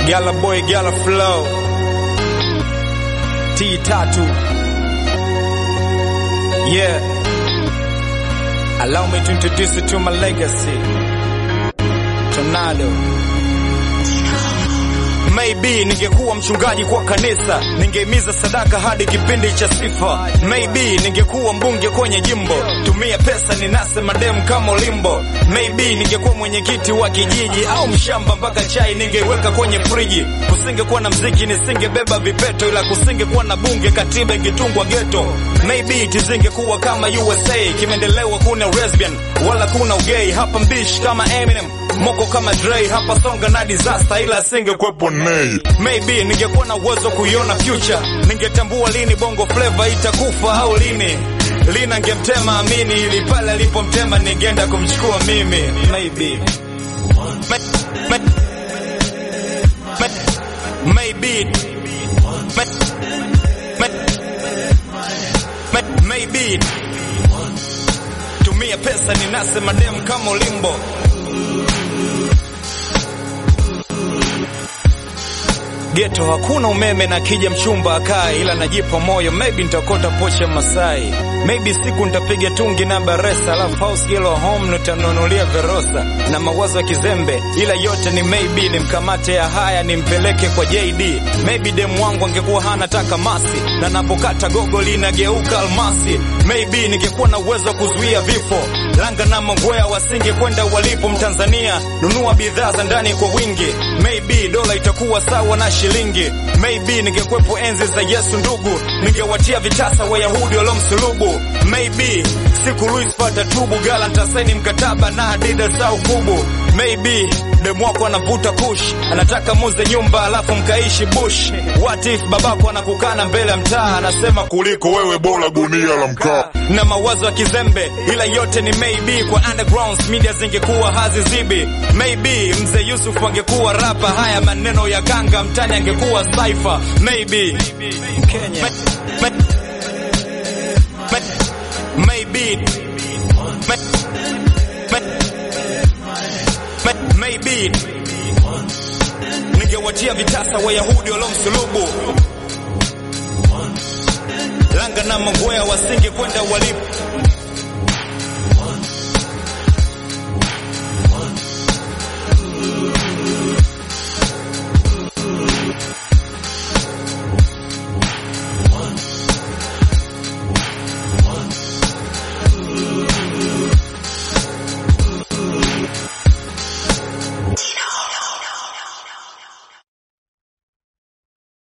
Gala boy, gala flow. T tatu. Yeah. Allow me to introduce you to my legacy. Tornado. Maybe ningekuwa mchungaji kwa kanisa, ningehimiza sadaka hadi kipindi cha sifa. Maybe ningekuwa mbunge kwenye jimbo, tumia pesa ninase madem kama Olimbo. Maybe ningekuwa mwenyekiti wa kijiji au mshamba, mpaka chai ningeweka kwenye friji. Kusingekuwa na mziki, nisingebeba vipeto, ila kusingekuwa na bunge, katiba ingetungwa geto. Maybe tizingekuwa kama USA, kimeendelewa kuna lesbian wala kuna ugay. Hapa mbishi kama Eminem, moko kama Dre, hapa songa na disaster, ila singekuwepo Nay. Maybe ningekuwa na uwezo kuiona future, ningetambua lini bongo flavor itakufa au lini lina ngemtema amini, ili pale alipomtema ningeenda kumchukua mimi. Maybe May, may, may, maybe may, may, may, maybe tumia pesa ninase madem kama Olimbo. Geto hakuna umeme na kija mchumba akae, ila najipa moyo, maybe nitakota pocha Masai, maybe siku nitapiga tungi na Baresa, alafu house yellow home nitanunulia Verosa na mawazo ya kizembe, ila yote ni maybe. Nimkamate ya haya nimpeleke kwa JD, maybe demu wangu angekuwa hana taka masi, na napokata gogo linageuka almasi. Maybe ningekuwa na uwezo wa kuzuia vifo, langa na mangwea wasinge kwenda walipo. Mtanzania nunua bidhaa za ndani kwa wingi, maybe dola itakuwa sawa na shilingi. Maybe ningekwepo enzi za Yesu ndugu, ningewatia vitasa Wayahudi waliomsulubu. Maybe siku Luis pata tubu gala ntasaini mkataba na Adidas au kubu. Maybe demu wako anavuta kush, anataka muze nyumba alafu mkaishi bush. What if babako anakukana mbele ya mtaa, anasema kuliko wewe bora gunia la mkaa. Na mawazo ya kizembe, ila yote ni maybe. Kwa underground media zingekuwa hazizibi. Maybe mzee Yusuf angekuwa rapa, haya maneno ya ganga mtani angekuwa cypher. Maybe Kenya. May, may, may, maybe may, may, may, maybe ningewatia vitasa Wayahudi waliomsulubu langa na mangwea wasinge kwenda walipo